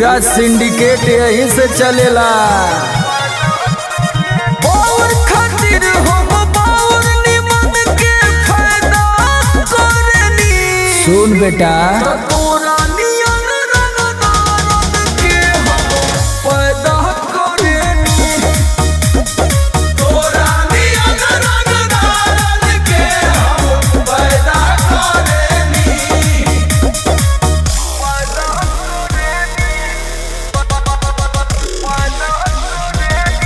पूरा सिंडिकेट यहीं से चलेला और खातिर हम बाउर निमन के फायदा करनी सुन बेटा तोरा नियन रंगदारन के हम पैदा करनी तोरा नियन रंगदारन के हम पैदा करनी पैदा करनी पैदा करनी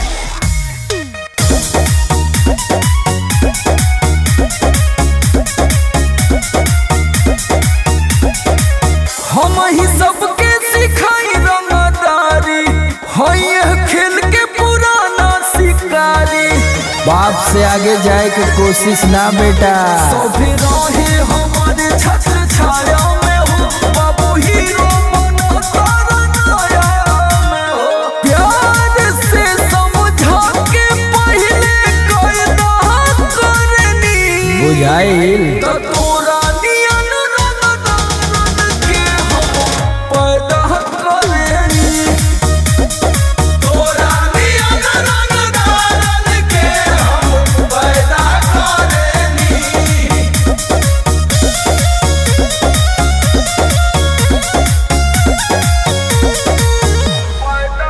हम ही सबके सिखाई रंगदारी है खेल के पुराना शिकारी बाप से आगे जाए के कोशिश ना बेटा सभी रहे हमारे छत्र छाया में हो बाबू हीरो बनो तारा नाया में हो प्यार से समझा के पहले कायदा करनी बुझाइल त तोरा नियन रंगदारन के हम पैदा करनी तोरा नियन रंगदारन के हम पैदा करनी पैदा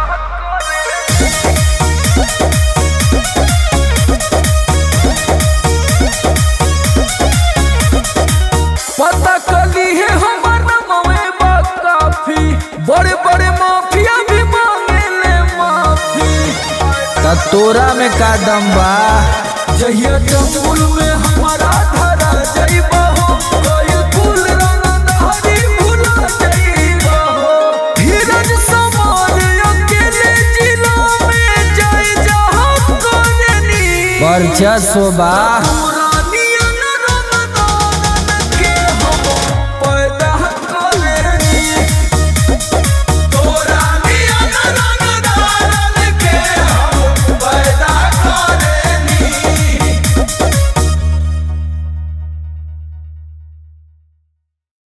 करनी पता कली है हमार नमवे बा काफी बड़े बड़े माफिया भी मांगे ले माफी त तोरा में का दम बा जहिया जंगल में हमारा धरा जाइबा हो कोई फूल रंग धारी भुला जाइबा हो धीरज समान अकेले जिला में जाए जहाँ करनी वर्चस्व बा